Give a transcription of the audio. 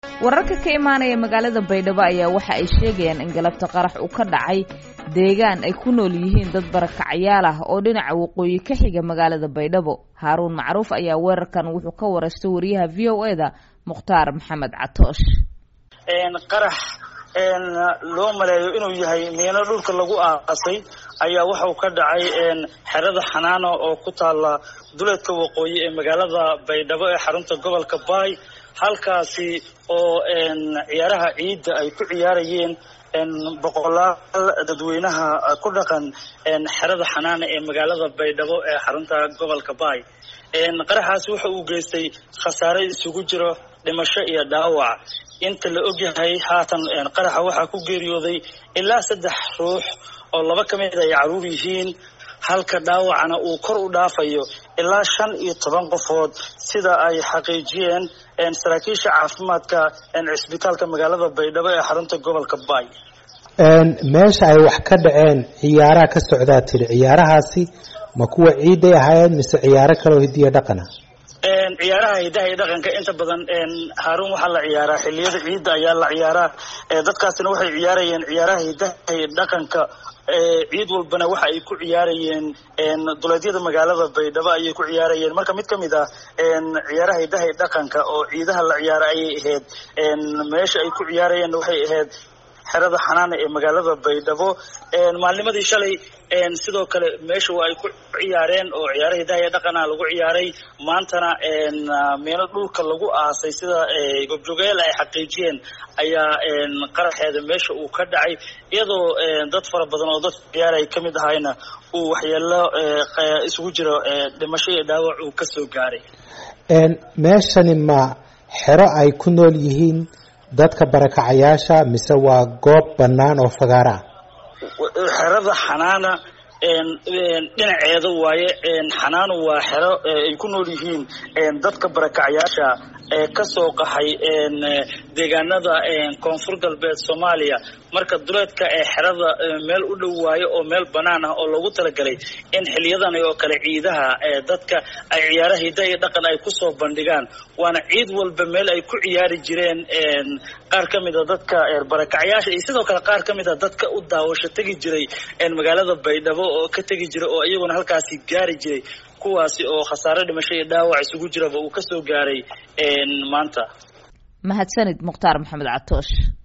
wararka ka imaanaya magaalada baydhabo ayaa waxa ay sheegayaan in galabta qarax uu ka dhacay deegaan ay ku nool yihiin dad barakacyaal ah oo dhinaca waqooyi ka xiga magaalada baydhabo haaruun macruuf ayaa weerarkan wuxuu ka waraystay wariyaha v o e da mukhtaar maxamed catoosh qarax loo maleeyo inuu yahay miino dhulka lagu aasay ayaa waxauu ka dhacay xerada xanaano oo ku taala duleedka waqooyi ee magaalada baydhabo ee xarunta gobolka baay halkaasi oo ciyaaraha ciidda ay ku ciyaarayeen boqolaal dadweynaha ku dhaqan xerada xanaana ee magaalada baydhabo ee xarunta gobolka baay qaraxaasi waxa uu geystay khasaare isugu jiro dhimasho iyo dhaawac inta la ogyahay haatan qaraxa waxaa ku geeriyooday ilaa saddex ruux oo laba ka mid ay caruur yihiin halka dhaawacana uu kor u dhaafayo ilaa shan iyo toban qofood sida ay xaqiijiyeen saraakiisha caafimaadka cisbitaalka magaalada baydhabo ee xarunta gobolka baay meesha ay wax ka dhaceen ciyaaraha ka socdaa tiri ciyaarahaasi ma kuwa ciiday ahaayeen mise ciyaaro kaloo hidiya dhaqana ciyaaraha hidaha iyo dhaqanka inta badan haaruun waxaa la ciyaaraa xiliyada ciidda ayaa la ciyaaraa dadkaasina waxay ciyaarayeen ciyaaraha hidaha iyo dhaqanka ciid walbana waxa ay ku ciyaarayeen duleedyada magaalada baydhabo ayay ku ciyaarayeen marka mid ka mid ah ciyaaraha hidaha iyo dhaqanka oo ciidaha la ciyaara ayay ahayd meesha ay ku ciyaarayeen waxay ahayd xerada xanaana ee magaalada baydhabo maalnimadii shalay sidoo kale meesha waa ay ku ciyaareen oo ciyaaraha hidaha iyo dhaqana lagu ciyaaray maantana meelo dhulka lagu aasay sida gobjogeel ay xaqiijiyeen ayaa qaraxeeda meesha uu ka dhacay iyadoo dad fara badan oo dadka ciyaar ay kamid ahayna uu waxyeelo isugu jiro dhimasho iyo dhaawac uu kasoo gaaray meeshani ma xero ay ku nool yihiin dadka barakacayaasha mise waa goob bannaan oo fagaara ah xerada xanaana dhinaceeda waaye xanaanu waa xero ay ku nool yihiin dadka barakacayaasha ee kasoo qaxay deegaanada koonfur galbeed soomaaliya marka duleedka ee xerada meel u dhow waayo oo meel banaan ah oo loogu talagalay in xiliyadan oo kale ciidaha dadka ay ciyaaraha hidda iyo dhaqan ay kusoo bandhigaan waana ciid walba meel ay ku ciyaari jireen qaar ka mid a dadka barakacyaasha iyo sidoo kale qaar ka mid a dadka u daawasho tegi jiray magaalada baydhabo oo ka tegi jiray oo iyaguna halkaasi gaari jiray kuwaasi oo khasaare dhimasho iyo dhaawac isugu jiraba uu kasoo gaaray maanta mahadsanid mukhtaar maxamed catoosh